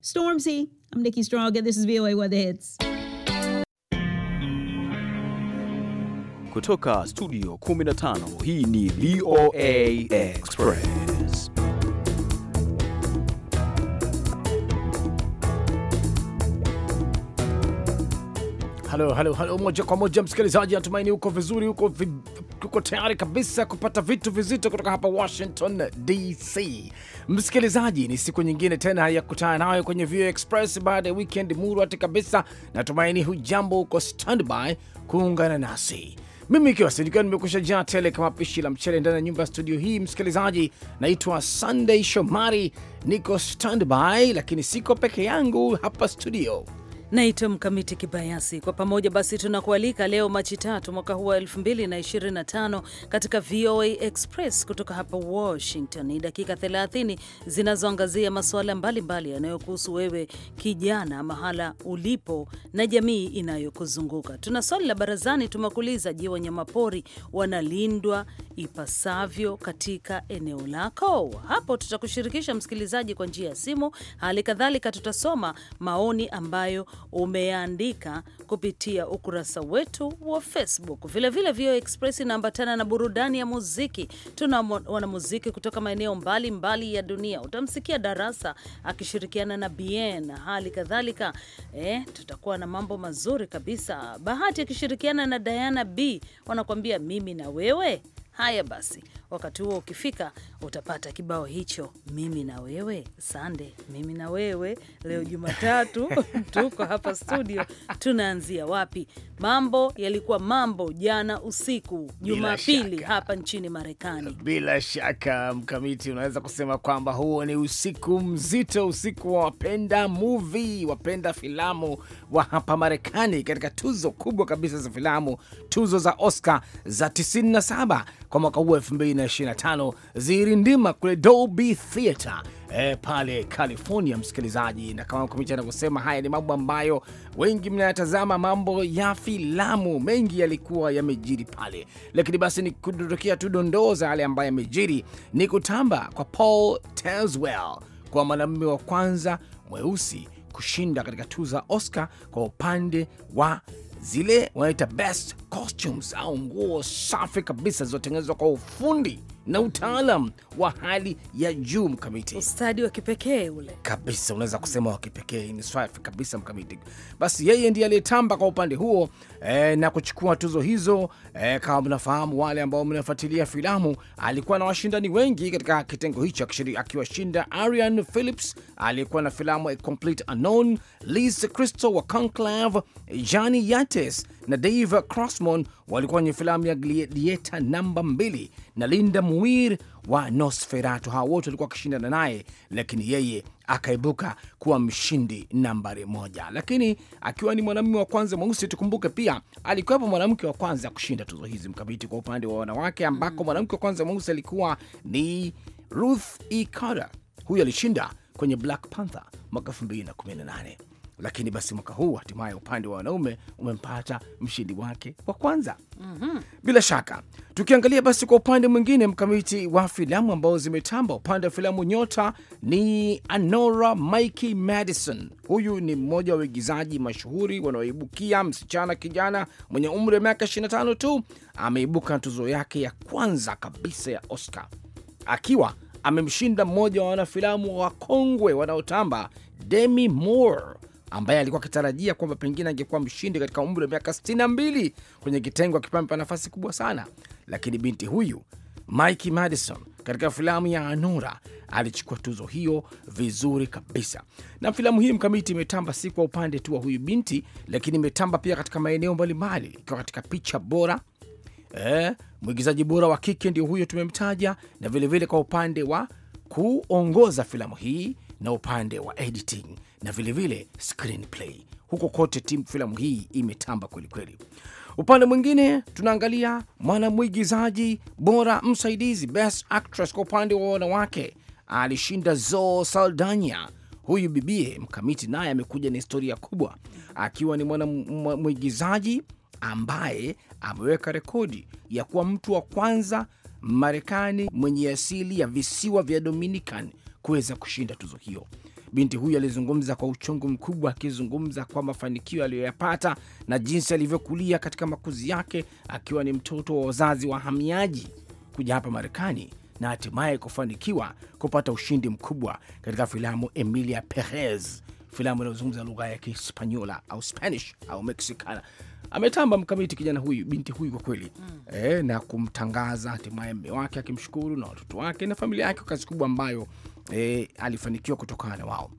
Stormzy, I'm Nikki Strong, and this is VOA Weather Hits. Kutoka studio 15 hii ni VOA Express. Halo, halo, halo, moja kwa moja msikilizaji, natumaini uko vizuri, uko, vi, uko tayari kabisa kupata vitu vizito kutoka hapa Washington DC. Msikilizaji, ni siku nyingine tena ya kukutana nayo kwenye VOA Express baada ya weekend murwati kabisa. Natumaini hujambo, uko standby kuungana nasi mimi ikiwa sinikiwa nimekusha jaa tele kama pishi la mchele ndani ya nyumba ya studio hii. Msikilizaji, naitwa Sunday Shomari, niko standby, lakini siko peke yangu hapa studio Naitwa Mkamiti Kibayasi. Kwa pamoja basi tunakualika leo Machi tatu mwaka huu wa 2025 katika VOA Express kutoka hapa Washington. Ni dakika 30 zinazoangazia masuala mbalimbali yanayokuhusu wewe kijana, mahala ulipo na jamii inayokuzunguka. Tuna swali la barazani, tumekuuliza, je, wanyamapori wanalindwa ipasavyo katika eneo lako? Hapo tutakushirikisha msikilizaji kwa njia ya simu. Hali kadhalika tutasoma maoni ambayo umeandika kupitia ukurasa wetu wa Facebook. Vilevile VOA Express inaambatana na burudani ya muziki. Tuna wanamuziki kutoka maeneo mbalimbali ya dunia. Utamsikia Darasa akishirikiana na Bien. Hali kadhalika eh, tutakuwa na mambo mazuri kabisa. Bahati akishirikiana na Diana B wanakuambia mimi na wewe. Haya basi, wakati huo ukifika, utapata kibao hicho, mimi na wewe. Sande, mimi na wewe. Leo Jumatatu tuko hapa studio, tunaanzia wapi? Mambo yalikuwa mambo jana usiku, Jumapili hapa nchini Marekani. Bila shaka Mkamiti, unaweza kusema kwamba huo ni usiku mzito, usiku wa wapenda movie, wapenda filamu wa hapa Marekani, katika tuzo kubwa kabisa za filamu, tuzo za Oscar za 97 kwa mwaka huu 2025 zirindima kule Dolby Theatre E, pale California, msikilizaji, na kama Mkamiti anavyosema, haya ni mambo ambayo wengi mnayatazama, mambo ya filamu mengi yalikuwa yamejiri pale, lakini basi ni kudondokea tu dondoo za yale ambayo yamejiri. Ni kutamba kwa Paul Tazewell kwa mwanamume wa kwanza mweusi kushinda katika tuzo za Oscar kwa upande wa zile wanaita best costumes au nguo safi kabisa zilizotengenezwa kwa ufundi na utaalam wa hali ya juu Mkamiti, ustadi wa kipekee ule kabisa, unaweza kusema wa kipekee, ni safi kabisa Mkamiti. Basi yeye ndiye aliyetamba kwa upande huo e, na kuchukua tuzo hizo e, kama mnafahamu, wale ambao mnafuatilia filamu, alikuwa na washindani wengi katika kitengo hicho, akiwashinda Arian Phillips aliyekuwa na filamu A Complete Unknown, Liz Crystal wa Conclave, Johnny Yates na Dave Crossman walikuwa kwenye filamu ya Gladiator namba mbili na Linda Muir wa Nosferatu. Hawa wote walikuwa wakishindana naye, lakini yeye akaibuka kuwa mshindi nambari moja, lakini akiwa ni mwanamume wa kwanza mweusi. Tukumbuke pia alikuwepo mwanamke wa kwanza kushinda tuzo hizi mkabiti kwa upande wa wanawake, ambako mwanamke wa kwanza mweusi alikuwa ni Ruth E. Carter. Huyu alishinda kwenye Black Panther mwaka 2018 lakini basi mwaka huu hatimaye upande wa wanaume umempata mshindi wake wa kwanza. mm -hmm. Bila shaka tukiangalia basi kwa upande mwingine mkamiti wa filamu ambao zimetamba, upande wa filamu nyota ni Anora Mikey Madison. Huyu ni mmoja wa waigizaji mashuhuri wanaoibukia, msichana kijana mwenye umri wa miaka 25 tu, ameibuka na tuzo yake ya kwanza kabisa ya Oscar akiwa amemshinda mmoja wa wanafilamu wakongwe wanaotamba Demi Moore ambaye alikuwa akitarajia kwamba pengine angekuwa mshindi katika umri wa miaka 62 kwenye kitengo akipampa nafasi kubwa sana, lakini binti huyu Mikey Madison katika filamu ya Anora alichukua tuzo hiyo vizuri kabisa. Na filamu hii mkamiti imetamba si kwa upande tu wa huyu binti, lakini imetamba pia katika maeneo mbalimbali, ikiwa katika picha bora eh, mwigizaji bora wa kike ndio huyo tumemtaja, na vilevile vile kwa upande wa kuongoza filamu hii na upande wa editing na vilevile vile screenplay. Huko kote timu filamu hii imetamba kwelikweli. Upande mwingine tunaangalia mwanamwigizaji bora msaidizi, best actress kwa upande wa wanawake, alishinda Zoe Saldana. Huyu bibie mkamiti naye amekuja na historia kubwa, akiwa ni mwanamwigizaji ambaye ameweka rekodi ya kuwa mtu wa kwanza Marekani mwenye asili ya visiwa vya Dominican kuweza kushinda tuzo hiyo Binti huyu alizungumza kwa uchungu mkubwa, akizungumza kwa mafanikio aliyoyapata na jinsi alivyokulia katika makuzi yake, akiwa ni mtoto wa wazazi wahamiaji kuja hapa Marekani na hatimaye kufanikiwa kupata ushindi mkubwa katika filamu Emilia Perez, filamu inayozungumza lugha ya Kihispaniola au Spanish au Mexicana. Ametamba mkamiti kijana huyu, binti huyu kwa kweli e, na kumtangaza hatimaye mme wake akimshukuru na watoto wake na familia yake kwa kazi kubwa ambayo e, alifanikiwa kutokana na wao.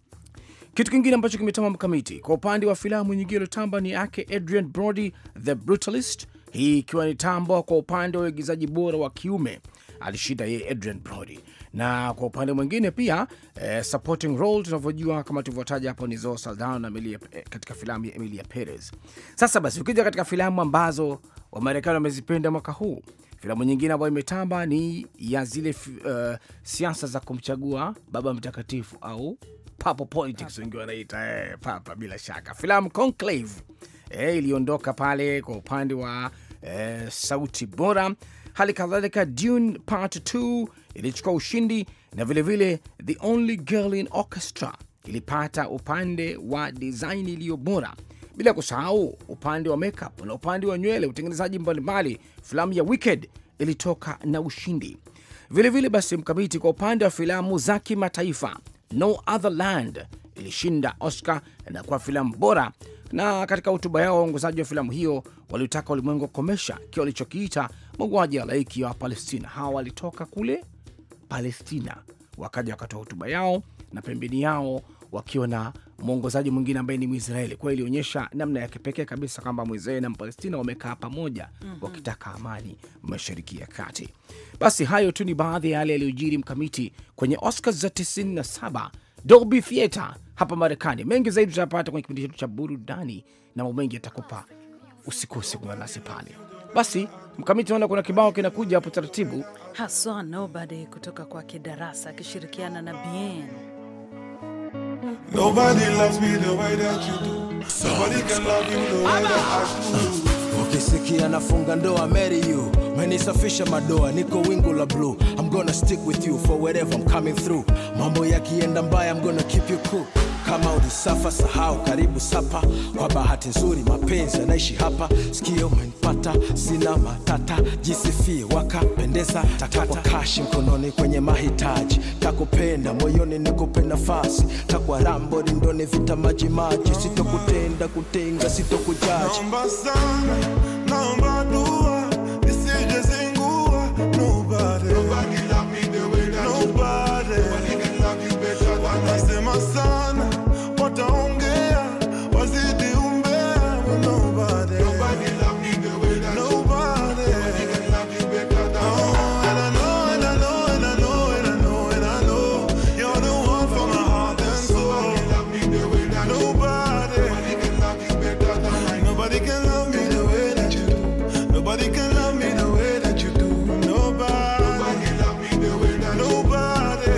Kitu kingine ambacho kimetamba mkamiti kwa upande wa filamu nyingine iliyotamba ni yake Adrian Brody The Brutalist, hii ikiwa ni tambo kwa upande wa uigizaji bora wa kiume alishinda yeye Adrian Brody, na kwa upande mwingine pia eh, supporting role tunavyojua kama tulivyotaja hapo ni Zoe Saldana na Emilia, eh, katika filamu ya Emilia Perez. Sasa basi ukija katika filamu ambazo Wamarekani wamezipenda mwaka huu, filamu nyingine ambayo imetamba ni ya zile uh, siasa za kumchagua baba mtakatifu au papa politics wengi wanaita eh, papa. Bila shaka filamu Conclave eh, iliondoka pale kwa upande wa eh, sauti bora. Hali kadhalika Dune Part 2 ilichukua ushindi na vilevile vile, The Only Girl in Orchestra ilipata upande wa design iliyo bora, bila kusahau upande wa makeup na upande wa nywele, utengenezaji mbalimbali. Filamu ya Wicked ilitoka na ushindi vilevile vile. Basi mkamiti, kwa upande wa filamu za kimataifa No Other Land ilishinda Oscar na kuwa filamu bora, na katika hotuba yao waongozaji wa filamu hiyo waliotaka ulimwengu kukomesha kile walichokiita mauaji ya halaiki ya Wapalestina. Hawa walitoka kule Palestina, wakaja wakatoa hotuba yao na pembeni yao wakiwa na mwongozaji mwingine ambaye ni Mwisraeli. Kwa hiyo ilionyesha namna ya kipekee kabisa kwamba Mwisraeli na Mpalestina wamekaa pamoja mm -hmm. wakitaka amani Mashariki ya Kati. Basi hayo tu ni baadhi ya yale yaliyojiri mkamiti kwenye Oscars za 97 Dolby Theatre hapa Marekani. Mengi zaidi tutapata kwenye kipindi chetu cha burudani na mambo mengi yatakupa, usikose kuwa nasi pale. Basi mkamiti, naona kuna kibao kinakuja hapo taratibu haswa Nobody kutoka kwake Darasa akishirikiana na Bien. Nobody loves me the way that you do. Nobody can love you the way that I do. Ukisikia nafunga ndoa marry you menisafisha madoa niko wingu la blue I'm gonna stick with you for wherever I'm coming through mambo yakienda mbaya I'm gonna keep you cool kama ulisafa sahau karibu sapa kwa bahati nzuri mapenzi yanaishi hapa sikio umenipata sina matata jisifie wakapendeza takwa kashi mkononi kwenye mahitaji takupenda moyoni nikupe nafasi takwa rambo rindoni vita majimaji sitokutenda kutenga sitokujaji Naomba sana, naomba dua, nisije zingua. Nobody, nobody, wanasema sana, wataongea, wazidi umbea. But nobody, nobody. Oh, and I know, and I know, and I know, and I know, and I know, you're the one for my heart and soul. Nobody. Nobody can love me the way that you do. Nobody can love me the way that you do. Nobody. Nobody love me the way that Nobody.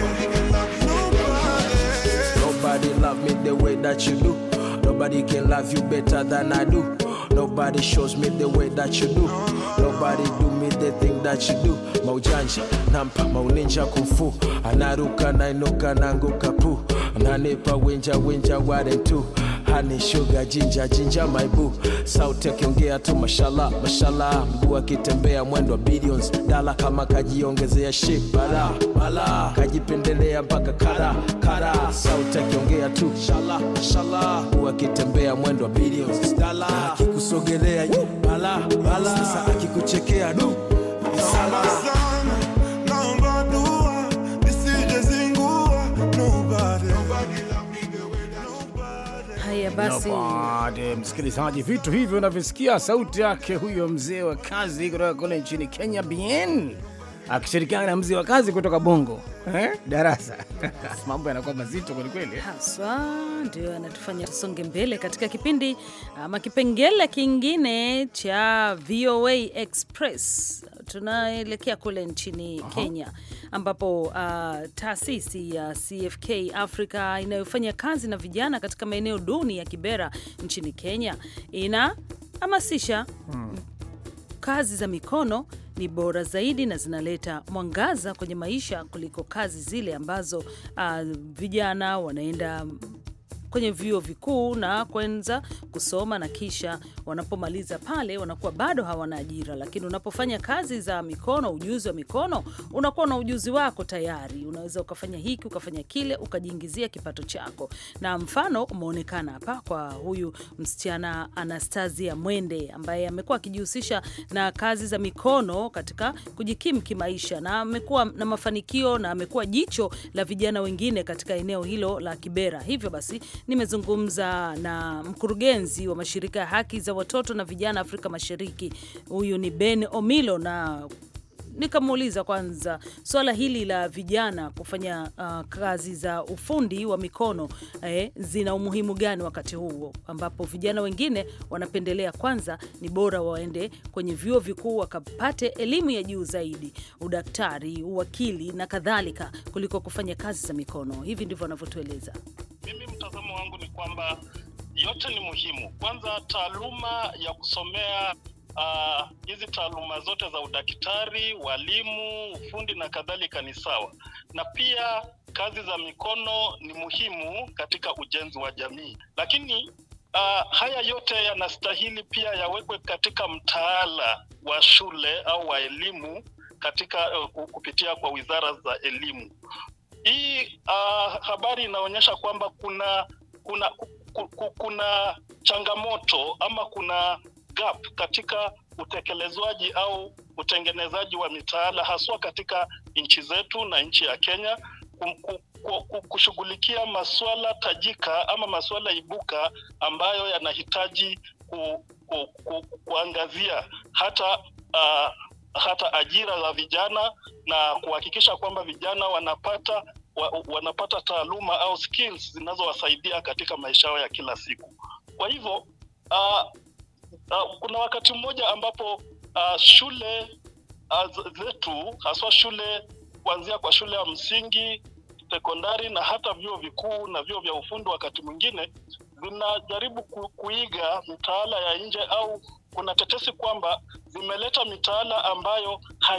Nobody. Nobody love me the way that you do. Nobody can love you better than I do. Nobody shows me the way that you do. Nobody do me the thing that you do. Maujanja, nampa, mauninja kumfu. Anaruka, nainuka, nanguka pu. Nanipa winja, winja, ware tu. Honey, sugar, ginger, ginger, my boo. Sauti akiongea tu mashallah, mashallah. Mguu akitembea mwendo wa billions. Dala kama kajiongezea ship, bala, bala. Kajipendelea mpaka kara, kara. Sauti akiongea tu shala, shala. Mguu akitembea mwendo wa billions. Dala akikusogelea yu, bala, bala. Sasa akikuchekea du. Naomba sana, naomba dua, nisije zingua. Nobody. Nobody. Haya basi, Nobody. Msikilizaji, vitu hivyo unavyosikia sauti yake huyo mzee wa kazi kutoka kule nchini Kenya, Bien akishirikiana na mzee wa kazi kutoka Bongo eh? Darasa mambo yanakuwa mazito kwelikweli. haswa ndio anatufanya tusonge mbele katika kipindi ama kipengele kingine cha VOA Express. Tunaelekea kule nchini Kenya ambapo uh, taasisi ya CFK Africa inayofanya kazi na vijana katika maeneo duni ya Kibera nchini Kenya inahamasisha kazi za mikono ni bora zaidi na zinaleta mwangaza kwenye maisha kuliko kazi zile ambazo uh, vijana wanaenda kwenye vyuo vikuu na kwanza kusoma na kisha wanapomaliza pale wanakuwa bado hawana ajira. Lakini unapofanya kazi za mikono, ujuzi wa mikono, unakuwa na ujuzi wako tayari, unaweza ukafanya hiki ukafanya kile, ukajiingizia kipato chako. Na mfano umeonekana hapa kwa huyu msichana Anastasia Mwende ambaye amekuwa akijihusisha na kazi za mikono katika kujikimu kimaisha, na amekuwa na mafanikio na amekuwa jicho la vijana wengine katika eneo hilo la Kibera. Hivyo basi nimezungumza na mkurugenzi wa mashirika ya haki za watoto na vijana Afrika Mashariki, huyu ni Ben Omilo, na nikamuuliza kwanza swala hili la vijana kufanya uh, kazi za ufundi wa mikono eh, zina umuhimu gani wakati huo ambapo vijana wengine wanapendelea kwanza ni bora waende kwenye vyuo vikuu wakapate elimu ya juu zaidi, udaktari, uwakili na kadhalika, kuliko kufanya kazi za mikono. Hivi ndivyo wanavyotueleza. Mimi mtazamo wangu ni kwamba yote ni muhimu. Kwanza, taaluma ya kusomea ah, hizi taaluma zote za udaktari, walimu, ufundi na kadhalika ni sawa, na pia kazi za mikono ni muhimu katika ujenzi wa jamii, lakini ah, haya yote yanastahili pia yawekwe katika mtaala wa shule au wa elimu katika uh, kupitia kwa wizara za elimu hii uh, habari inaonyesha kwamba kuna kuna ku- ku- kuna changamoto ama kuna gap katika utekelezwaji au utengenezaji wa mitaala haswa katika nchi zetu na nchi ya Kenya ku- ku- ku- ku- kushughulikia masuala tajika ama masuala ibuka ambayo yanahitaji ku, ku, ku, kuangazia hata uh, hata ajira za vijana na kuhakikisha kwamba vijana wanapata wa, wanapata taaluma au skills zinazowasaidia katika maisha yao ya kila siku. Kwa hivyo uh, uh, kuna wakati mmoja ambapo uh, shule uh, z- zetu haswa shule kuanzia kwa shule ya msingi, sekondari na hata vyuo vikuu na vyuo vya ufundi wakati mwingine zinajaribu ku, kuiga mitaala ya nje au kuna tetesi kwamba zimeleta mitaala ambayo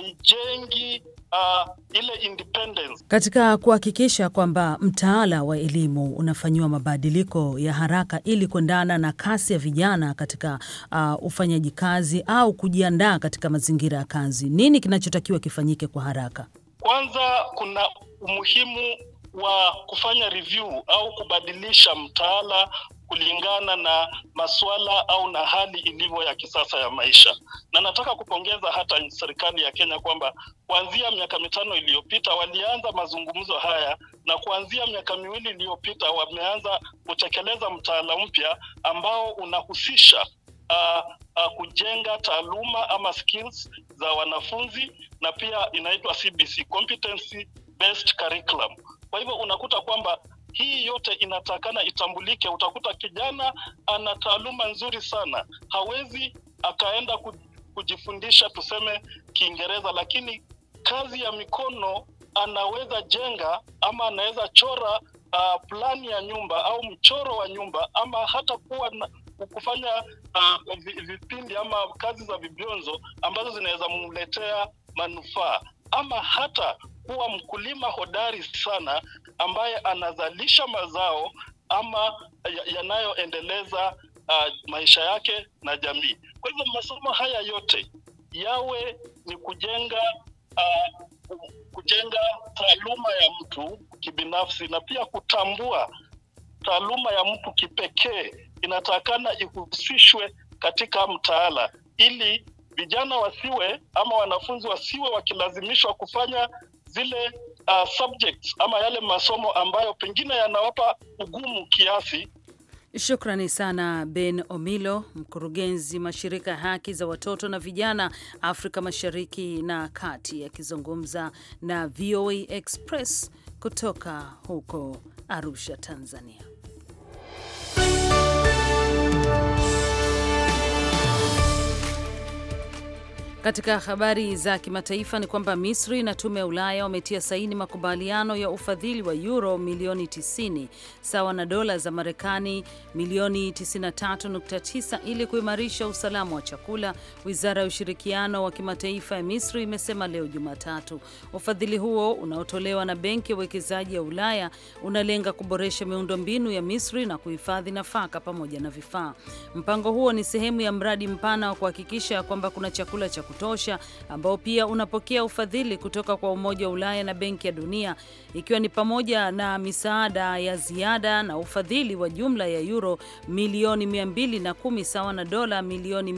haijengi uh, ile independence Katika kuhakikisha kwamba mtaala wa elimu unafanyiwa mabadiliko ya haraka ili kuendana na kasi ya vijana katika uh, ufanyaji kazi au kujiandaa katika mazingira ya kazi, nini kinachotakiwa kifanyike kwa haraka? Kwanza kuna umuhimu wa kufanya review au kubadilisha mtaala kulingana na masuala au na hali ilivyo ya kisasa ya maisha, na nataka kupongeza hata serikali ya Kenya kwamba kuanzia miaka mitano iliyopita walianza mazungumzo haya, na kuanzia miaka miwili iliyopita wameanza kutekeleza mtaala mpya ambao unahusisha uh, uh, kujenga taaluma ama skills za wanafunzi na pia inaitwa CBC competency based curriculum. Kwa hivyo unakuta kwamba hii yote inatakana itambulike. Utakuta kijana ana taaluma nzuri sana, hawezi akaenda ku- kujifundisha tuseme Kiingereza, lakini kazi ya mikono anaweza jenga ama anaweza chora uh, plani ya nyumba au mchoro wa nyumba ama hata kuwa na, kufanya uh, vi- vipindi ama kazi za vibionzo ambazo zinaweza mletea manufaa ama hata kuwa mkulima hodari sana ambaye anazalisha mazao ama ya- yanayoendeleza uh, maisha yake na jamii. Kwa hivyo masomo haya yote yawe ni kujenga uh, kujenga taaluma ya mtu kibinafsi na pia kutambua taaluma ya mtu kipekee inatakana ihusishwe katika mtaala ili vijana wasiwe ama wanafunzi wasiwe wakilazimishwa kufanya zile uh, subjects ama yale masomo ambayo pengine yanawapa ugumu kiasi Shukrani sana Ben Omilo, mkurugenzi mashirika ya haki za watoto na vijana Afrika Mashariki na Kati, akizungumza na VOA Express kutoka huko Arusha, Tanzania. Katika habari za kimataifa ni kwamba Misri na tume ya Ulaya wametia saini makubaliano ya ufadhili wa euro milioni 90 sawa na dola za Marekani milioni 93.9 ili kuimarisha usalama wa chakula. Wizara ya ushirikiano wa kimataifa ya Misri imesema leo Jumatatu ufadhili huo unaotolewa na Benki ya Uwekezaji ya Ulaya unalenga kuboresha miundombinu ya Misri na kuhifadhi nafaka pamoja na vifaa. Mpango huo ni sehemu ya mradi mpana wa kuhakikisha kwamba kuna chakula cha kutosha ambao pia unapokea ufadhili kutoka kwa Umoja wa Ulaya na Benki ya Dunia, ikiwa ni pamoja na misaada ya ziada na ufadhili wa jumla ya euro milioni 210 sawa na dola milioni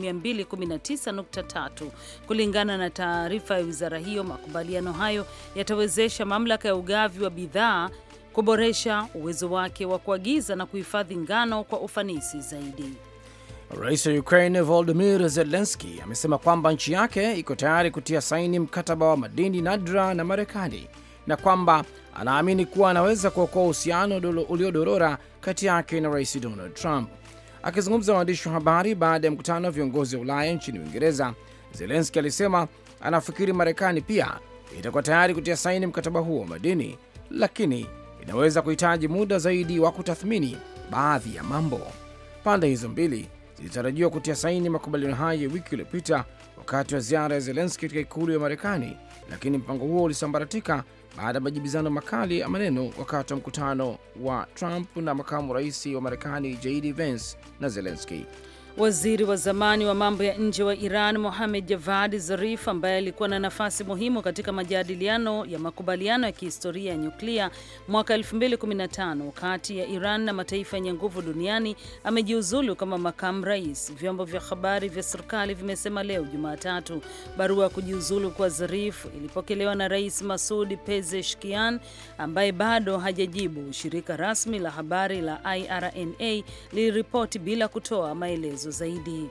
219.3. Kulingana na taarifa ya wizara hiyo, makubaliano hayo yatawezesha mamlaka ya ugavi wa bidhaa kuboresha uwezo wake wa kuagiza na kuhifadhi ngano kwa ufanisi zaidi. Rais wa Ukraine Volodymyr Zelensky amesema kwamba nchi yake iko tayari kutia saini mkataba wa madini nadra na Marekani na kwamba anaamini kuwa anaweza kuokoa uhusiano uliodorora kati yake na Rais Donald Trump. Akizungumza na waandishi wa habari baada ya mkutano wa viongozi wa Ulaya nchini Uingereza, Zelensky alisema anafikiri Marekani pia itakuwa tayari kutia saini mkataba huo wa madini, lakini inaweza kuhitaji muda zaidi wa kutathmini baadhi ya mambo. Pande hizo mbili zilitarajiwa kutia saini makubaliano hayo ya wiki iliyopita wakati wa ziara ya Zelenski katika ikulu ya Marekani, lakini mpango huo ulisambaratika baada ya majibizano makali ya maneno wakati wa mkutano wa Trump na makamu rais wa Marekani JD Vance na Zelenski. Waziri wa zamani wa mambo ya nje wa Iran Mohamed Javad Zarif, ambaye alikuwa na nafasi muhimu katika majadiliano ya makubaliano ya kihistoria ya nyuklia mwaka 2015 kati ya Iran na mataifa yenye nguvu duniani, amejiuzulu kama makamu rais, vyombo vya habari vya serikali vimesema leo Jumatatu. Barua ya kujiuzulu kwa Zarif ilipokelewa na Rais Masud Pezeshkian ambaye bado hajajibu. Shirika rasmi la habari la IRNA liliripoti bila kutoa maelezo zaidi.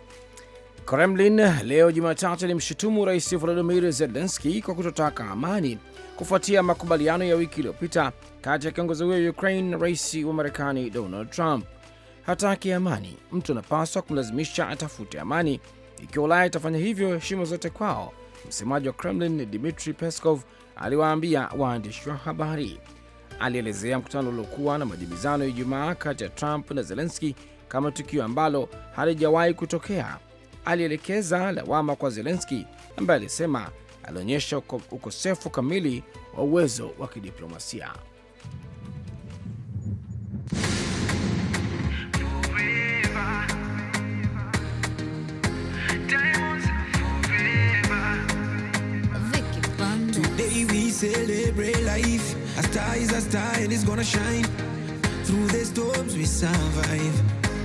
Kremlin leo Jumatatu ilimshutumu rais Volodymyr Zelensky kwa kutotaka amani kufuatia makubaliano ya wiki iliyopita kati ya kiongozi huyo wa Ukraine na rais wa Marekani Donald Trump. Hataki amani, mtu anapaswa kumlazimisha atafute amani. Ikiwa Ulaya itafanya hivyo, heshima zote kwao, msemaji wa Kremlin Dmitri Peskov aliwaambia waandishi wa habari. Alielezea mkutano uliokuwa na majibizano ya Ijumaa kati ya Trump na Zelensky kama tukio ambalo halijawahi kutokea. Alielekeza lawama kwa Zelenski ambaye alisema alionyesha ukosefu kamili wa uwezo wa kidiplomasia. Today we celebrate life. A star is a star and it's gonna shine. Through the storms we survive.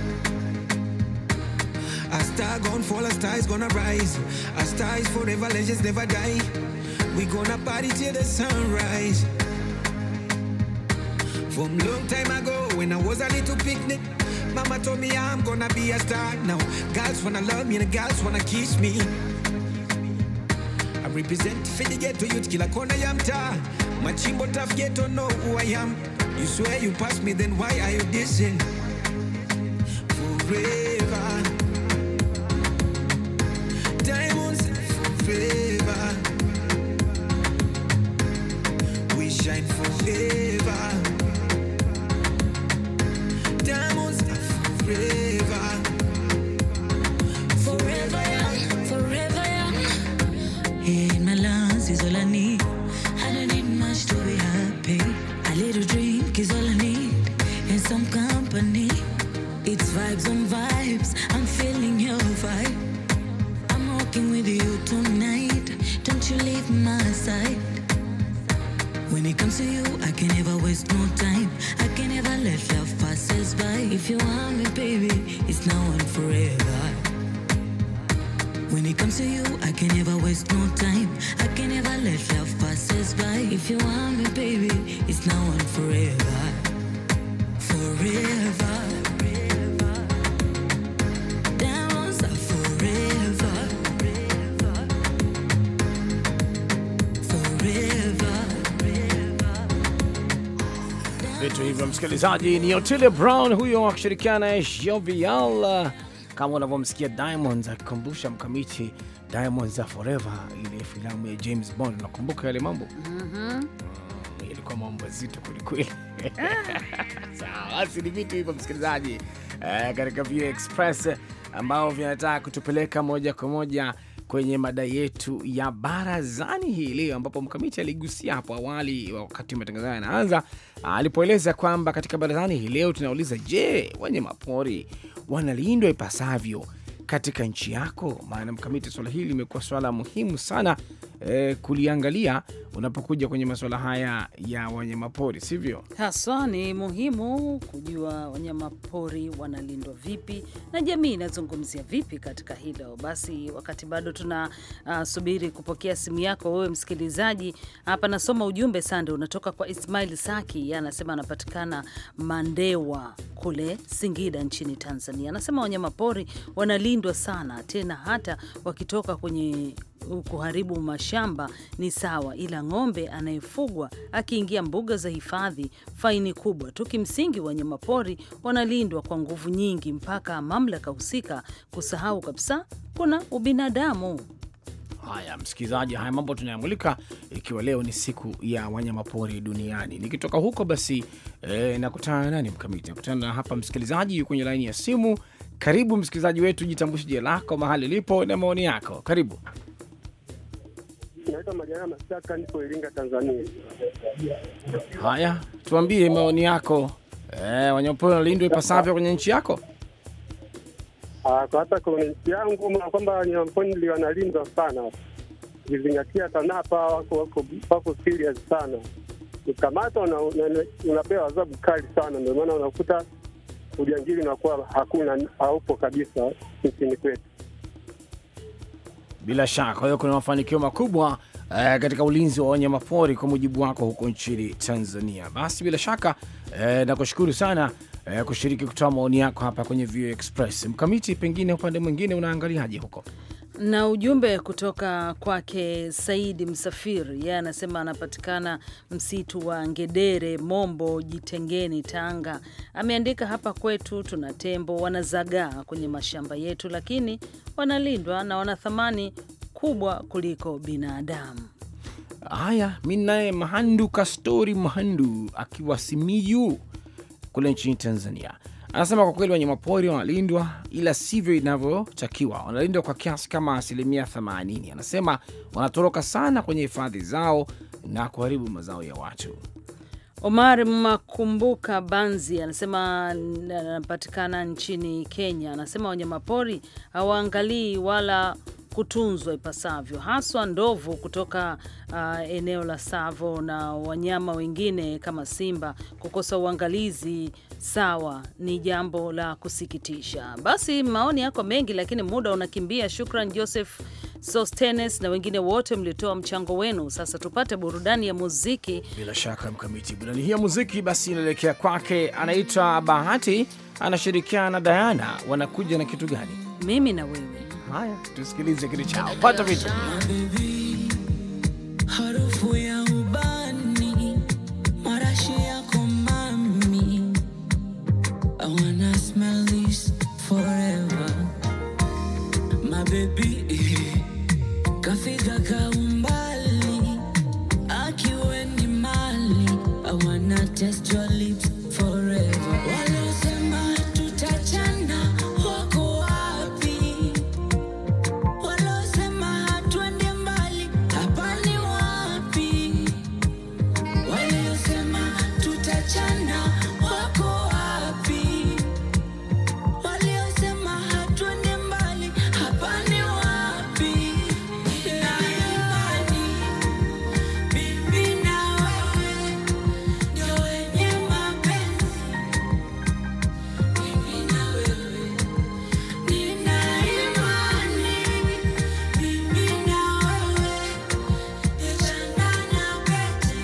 A star gonna fall, a star is gonna rise. A star is forever, legends never die. We gonna party till the sunrise. From long time ago, when I was a little picnic, Mama told me I'm gonna be a star. Now, girls wanna love me and girls wanna kiss me. I represent for the ghetto youth, kila kona ya mtaa. Machimbo tough ghetto know who I am. You swear you pass me, then why are you dissing? Forever. Diamonds forever. We shine forever. Diamonds forever. Forever young, forever young. In my lungs is all I need. I don't need much to be happy. A little drink is all I need, and some company. It's vibes on vibes. I'm feeling your vibe. I'm walking with you tonight. Don't you leave my side. When it comes to you, I can never waste no time. I can never let love pass us by. If you want me, baby, it's now and forever. When it comes to you, I can never waste no time. I can never let love pass us by. If you want me, baby, it's now and forever. Forever. Diamonds are forever. Forever. Vitu hivyo, msikilizaji, ni Otile Brown huyo akishirikiana na Jovial, kama unavyomsikia Diamonds akikumbusha mkamiti Diamonds Are Forever, ile filamu ya James Bond. Nakumbuka yale mambo Mhm. ilikuwa mambo mazito kwelikweli. Sawa, basi ni vitu hivyo msikilizaji, eh, katika View Express ambao vinataka kutupeleka moja kwa moja kwenye mada yetu ya barazani hii leo, ambapo mkamiti aligusia hapo awali wakati matangazo haya yanaanza, alipoeleza kwamba katika barazani hii leo tunauliza, je, wanyamapori wanalindwa ipasavyo katika nchi yako? Maana mkamiti, swala hili limekuwa swala muhimu sana eh, kuliangalia unapokuja kwenye masuala haya ya wanyamapori, sivyo? Haswa ni muhimu kujua wanyama pori wanalindwa vipi na jamii inazungumzia vipi katika hilo. Basi wakati bado tuna uh, subiri kupokea simu yako wewe msikilizaji, hapa nasoma ujumbe sande, unatoka kwa Ismail Saki, yeye anasema anapatikana Mandewa kule Singida nchini Tanzania. Anasema wanyama pori wanalindwa sana, tena hata wakitoka kwenye kuharibu mashamba ni sawa, ila ng'ombe anayefugwa akiingia mbuga za hifadhi faini kubwa tu. Kimsingi, wanyamapori wanalindwa kwa nguvu nyingi mpaka mamlaka husika kusahau kabisa kuna ubinadamu. Haya msikilizaji, haya mambo tunayamulika ikiwa leo ni siku ya wanyamapori duniani. Nikitoka huko basi e, nakutana na nani mkamiti, nakutana na hapa msikilizaji yuko kwenye laini ya simu. Karibu msikilizaji wetu, jitambulishe jina lako, mahali lipo na maoni yako. Karibu. Naitwa Majana Masaka, niko Iringa, Tanzania. Haya, tuambie maoni yako. E, wanyamapori wanalindwa ipasavyo kwenye nchi yako? Ah, Kwa hata kwenye nchi yangu na kwamba wanyamapori ndio wanalindwa sana, ukizingatia TANAPA wako wako wako serious sana. Ukamata una, una, unapewa adhabu kali sana, ndio maana unakuta ujangili unakuwa hakuna, haupo kabisa nchini kwetu. Bila shaka, kwa hiyo kuna mafanikio makubwa eh, katika ulinzi wa wanyamapori kwa mujibu wako huko nchini Tanzania. Basi bila shaka eh, nakushukuru sana eh, kushiriki kutoa maoni yako hapa kwenye VOA Express. Mkamiti, pengine upande mwingine unaangaliaje huko? na ujumbe kutoka kwake Saidi Msafiri, yeye anasema anapatikana msitu wa Ngedere, Mombo, Jitengeni, Tanga. Ameandika hapa kwetu tuna tembo wanazagaa kwenye mashamba yetu, lakini wanalindwa na wana thamani kubwa kuliko binadamu. Haya, mi naye Mahandu Kastori Mahandu akiwa Simiyu kule nchini Tanzania anasema kwa kweli wanyamapori wanalindwa, ila sivyo inavyotakiwa. Wanalindwa kwa kiasi kama asilimia 80. Anasema wanatoroka sana kwenye hifadhi zao na kuharibu mazao ya watu. Omar Makumbuka Banzi anasema anapatikana nchini Kenya. Anasema wanyamapori hawaangalii wala kutunzwa ipasavyo, haswa ndovu kutoka uh, eneo la Savo na wanyama wengine kama simba. Kukosa uangalizi sawa ni jambo la kusikitisha. Basi maoni yako mengi, lakini muda unakimbia. Shukran Joseph Sostenes na wengine wote mlitoa mchango wenu. Sasa tupate burudani ya muziki. Bila shaka Mkamiti, burudani hii ya muziki basi inaelekea kwake, anaitwa Bahati, anashirikiana na Diana. Wanakuja na kitu gani? Mimi na wewe Haya, tusikilize kitu chao, pata vitu Harufu ya ubani, marashi yako mami. I wanna smell this forever. My baby, kafika kaumbali, akiwe ni mali. I wanna taste your lips forever. Waliosema tutachana wako wapi? Walosema hatuende mbali, hapa ni wapi? Waliosema tutachana wako wapi? Waliosema hatuende mbali, hapa ni wapi? Na imani mimi na wewe ndio wenye mapenzi, mimi na wewe nina imani mimi na wewe ni chanda na pete,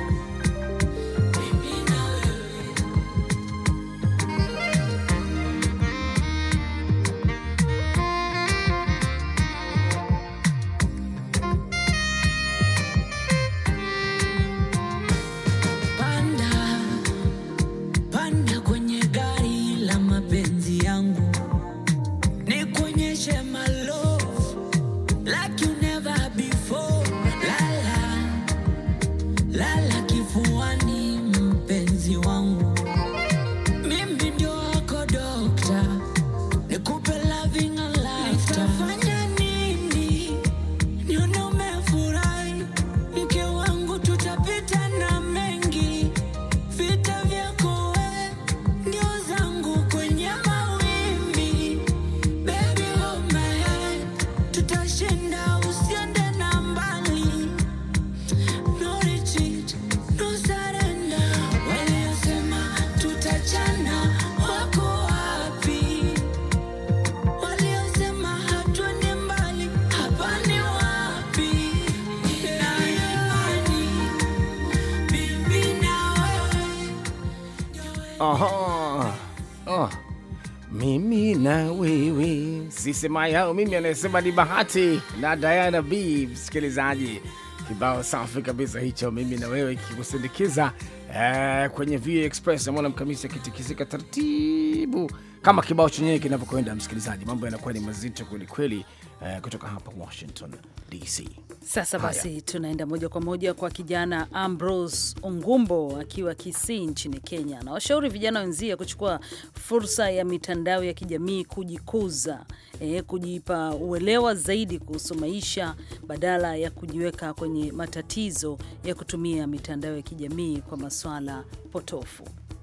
mimi na wewe. Panda, panda kwenye gari la mapenzi yangu, nikuonyeshe my love Aha. Oh. Mimi na wewe sisema yao, mimi anayesema ni Bahati na Diana B. Msikilizaji, kibao safi kabisa hicho, mimi na wewe kikusindikiza eh, kwenye VOA Express. Namwona mkamisi akitikisika taratibu kama kibao chenyewe kinavyokwenda. Msikilizaji, mambo yanakuwa ni mazito kwelikweli eh, kutoka hapa Washington DC. Sasa Haya. basi tunaenda moja kwa moja kwa kijana Ambrose Ongumbo akiwa Kisii nchini Kenya. Anawashauri vijana wenzie kuchukua fursa ya mitandao ya kijamii kujikuza, eh, kujipa uelewa zaidi kuhusu maisha badala ya kujiweka kwenye matatizo ya kutumia mitandao ya kijamii kwa masuala potofu.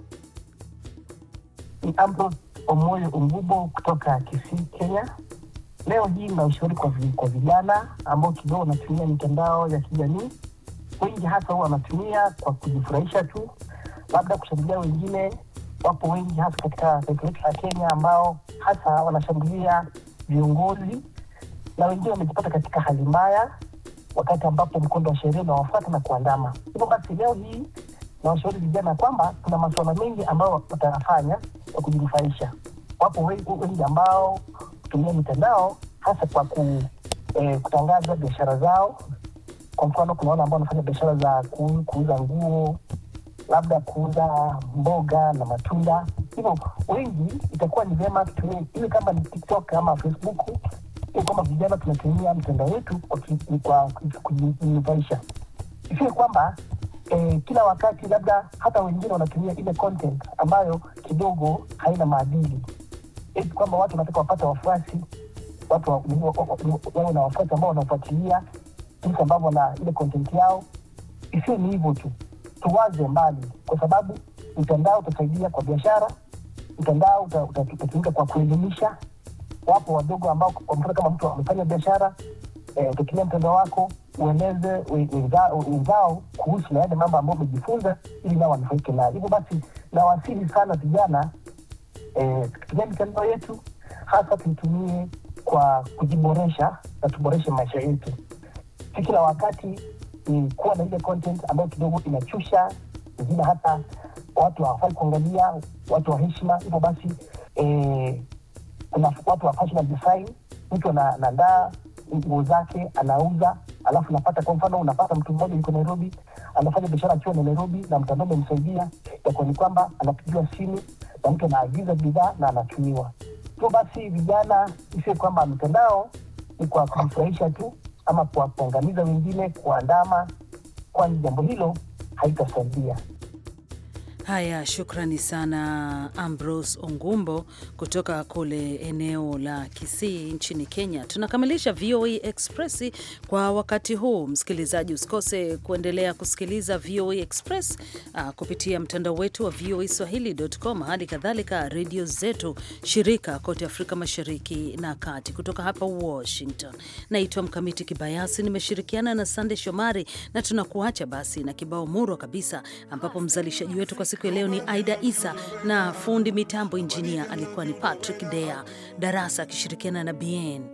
ni Ambrose Omoyo Umbubo kutoka Kisii, Kenya. Leo hii na ushauri kwa, vi- kwa vijana ambao kidogo wanatumia mitandao ya kijamii. Wengi hasa huwa wanatumia kwa kujifurahisha tu, labda kushambulia wengine. Wapo wengi hasa katika taifa letu la Kenya ambao hasa wanashambulia viongozi na wengine wamejipata katika hali mbaya wakati ambapo mkondo wa sheria unawafuata na kuandama. Hivyo basi leo hii nawashauri vijana kwamba kuna masuala mengi ambayo watayafanya kwa kujinufaisha. Wapo wengi, wengi ambao hutumia mitandao hasa kwa ku, eh, kutangaza biashara zao. Kwa mfano, kuna wale ambao wanafanya biashara za ku, kuuza nguo, labda kuuza mboga na matunda. Hivyo wengi itakuwa ni vyema tutumie iwe kama ni TikTok ama Facebook, iwe kwamba vijana tunatumia mitandao yetu kwa ki- kwa kujinufaisha isiwe kwamba eh, kila wakati labda hata wengine wanatumia ile content ambayo kidogo haina maadili eti kwamba watu wanataka wapate wafuasi watu wa- wa- wa- wa- wawe na wafuasi ambao wanafuatilia jinsi ambavyo na ile content yao isiwe ni hivyo tu tuwaze mbali kwa sababu mtandao utasaidia kwa biashara mtandao uta- uta- utatumika kwa kuelimisha wapo wadogo ambao kwa mfano kama mtu amefanya biashara eh, utatumia mtandao wako ueleze we- wenza- wenzao kuhusu na yale mambo ambayo umejifunza ili nao wanufaike nayo hivyo basi nawasihi sana vijana eh, tukitumia mitandao yetu hasa tuitumie kwa kujiboresha na tuboreshe maisha yetu si kila wakati ni kuwa na ile content ambayo kidogo inachusha wengine hata watu hawafai kuangalia watu wa heshima hivyo basi eh, kuna watu wa fashion design mtu ana- anaandaa nguo zake anauza alafu unapata kwa mfano unapata mtu mmoja yuko nairobi anafanya biashara akiwa na nairobi na mtandao umemsaidia itakuwa ni kwamba anapigiwa simu na mtu anaagiza bidhaa na anatumiwa hivyo basi vijana isiwe kwamba mitandao ni kwa kujifurahisha tu ama kwa kuangamiza wengine kuandama kwani jambo hilo haitasaidia Haya, shukrani sana Ambrose Ongumbo kutoka kule eneo la Kisii nchini Kenya. Tunakamilisha VOA Express kwa wakati huu. Msikilizaji, usikose kuendelea kusikiliza VOA Express uh, kupitia mtandao wetu wa VOA Swahili.com, hali kadhalika redio zetu shirika kote Afrika Mashariki na Kati. Kutoka hapa Washington, naitwa Mkamiti Kibayasi, nimeshirikiana na Sande Shomari na tunakuacha basi na kibao murwa kabisa, ambapo mzalishaji wetu kwa siku ya leo ni Aida Isa na fundi mitambo injinia alikuwa ni Patrick Dea Darasa akishirikiana na Bien.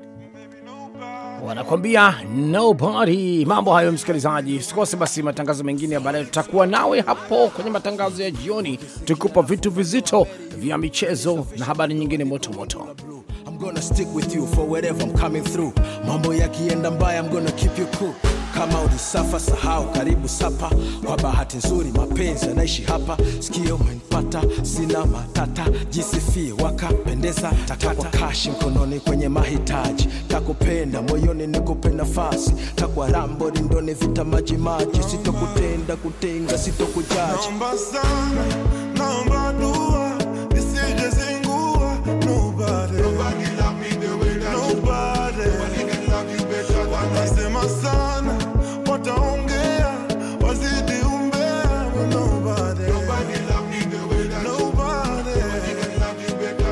wanakwambia nobody. Mambo hayo, msikilizaji, usikose basi matangazo mengine ya baadaye. Tutakuwa nawe hapo kwenye matangazo ya jioni, tukupa vitu vizito vya michezo na habari nyingine moto moto. I'm gonna stick with you for wherever I'm coming through. Mambo yakienda mbaya, I'm gonna keep you cool. Kama ulisafa sahau, karibu sapa. Kwa bahati nzuri mapenzi yanaishi hapa. Sikio umenipata, sina matata. Jisifie wakapendeza, takwa kashi mkononi kwenye mahitaji. Takupenda moyoni, nikupe nafasi. Takwa rambo rindoni, vita maji maji. Sitokutenda kutenga, sitokujaji. Naomba sana, naomba